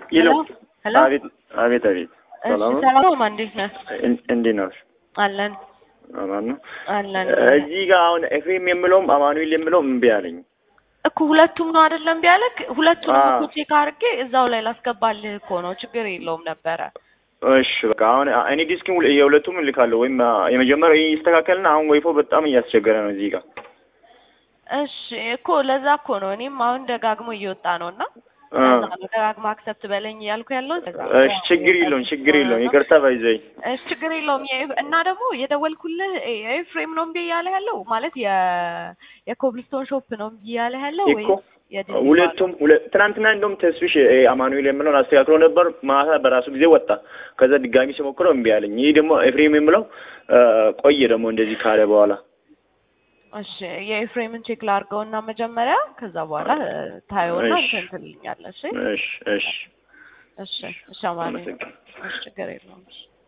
ሄሎ ሄሎ አቤት አቤት አቤት እሺ ሰላም ነው ሰላም ነው እንዴት ነህ እን- እንዴት ነው አለን አማን ነው አለን እዚህ ጋር አሁን ኤፍሬም የምለውም አማኑኤል የምለውም እምቢ አለኝ እኮ ሁለቱም ነው አይደለም ቢያለክ ሁለቱንም አዎ። እኮ ቼክ አድርጌ እዛው ላይ ላስገባልህ እኮ ነው ችግር የለውም ነበረ እሺ በቃ አሁን እኔ ዲስክም ሁለ- የሁለቱም እልካለሁ ወይም አ፣ የመጀመሪያው ይስተካከልና አሁን ወይፎ በጣም እያስቸገረ ነው እዚህ ጋር እሺ እኮ ለዛ እኮ ነው እኔም አሁን ደጋግሞ እየወጣ ነው እና አ፣ ለዛ ነው ደጋግሞ አክሰፕት በለኝ እያልኩ ያለው ለዛ ነው። እሺ ችግር የለውም ችግር የለውም ይቅርታ ባይዘኝ እሺ ችግር የለውም የኤፍ- እና ደግሞ የደወልኩልህ ኤፍሬም ነው እምቢ እያለ ያለው ማለት የ የኮብልስቶን ሾፕ ነው እምቢ እያለ ያለው ወይ እኮ ሁለቱም ሁለ- ትናንትና እንደውም ተስፍሽ እ፣ አማኑኤል የምለውን አስተካክሎ ነበር ማታ በራሱ ጊዜ ወጣ ከዛ ድጋሚ ሲሞክረው እምቢ አለኝ ይህ ደግሞ ኤፍሬም የምለው አ፣ ቆየ ደግሞ እንደዚህ ካለ በኋላ እሺ የኤፍሬምን ቼክ ላድርገውና መጀመሪያ ከዛ በኋላ ታየውና እሺ። እንትን ትልኛለህ እሺ እሺ እሺ እሺ እሺ አማኑኤል አመሰግናለሁ። እሺ ችግር የለውም እሺ